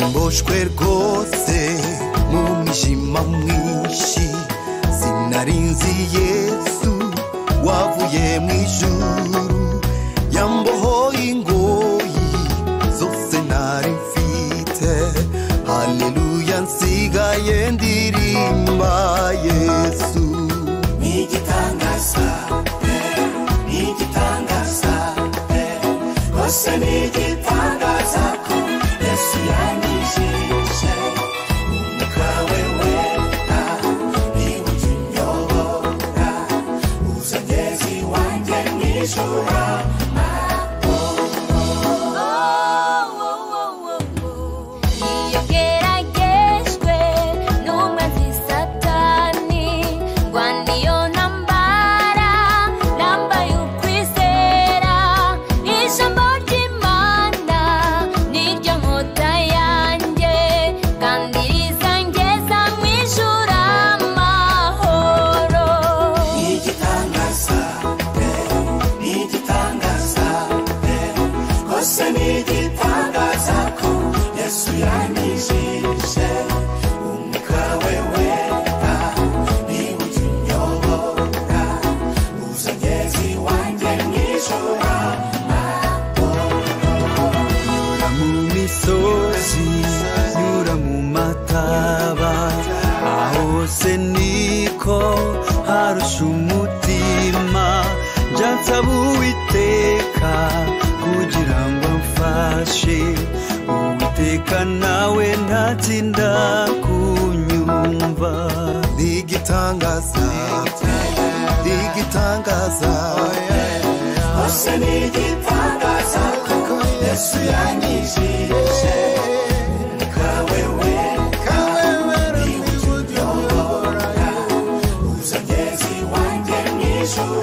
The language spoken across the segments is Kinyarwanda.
ndoshwe rwose mu mwijima mwinshi sinarinzi yesu wavuye mu ijuru yambohoye ingoyi zose nari mfite haleluya nsigaye ndirimba yesu ni igitangaza pe ni igitangaza pe rwose ni igitangaza ko yesu yanyijije umwuka we wera niba ujya unyobora uzageza iwanjye mu ijoro Iyo geragejwe n'umwanzi satani rwanda iyo ntambara nambaye ukwizera ijambo ry'imana niryo nkota yanjye kandi rizangeza mu ijuru amahoro igitangaza pe ni igitangaza pe rwose ni igitangaza ko yesu yanyijije umwuka we wera niba ujya unyobora uzageza iwanjye mu ijoro nyura mu misozi nyura mu mataba aho hose niko harusha umutima njya nsaba uwiteka kugira ngo amfashe uwiteka nawe ntatsinda kunyumva ntigitangaza ntigitangaza rwose ni igitangaza ko yesu yanyijije umwuka we wera niba ujya unyobora uzageza iwanjye mu ijoro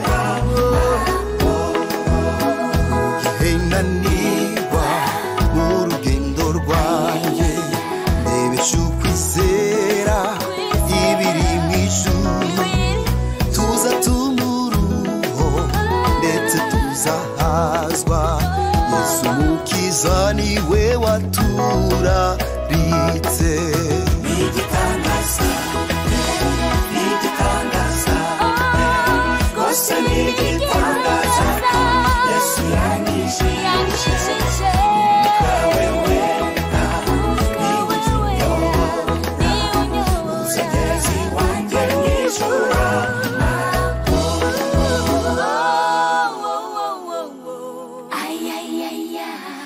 Hey, nanirwa mu rugendo rwanjye ndebesha ukwizera ibiri mu ijuru tuza tumuruho ndetse tuzahazwa yesu mukiza niwe waturaritse igitangaza ni igitangaza rwose ni igitangaza ko yesu yanyijije umwuka we wera niba ujya unyobora uzageza iwanjye mu ijoro Ay, ay, ay, ay.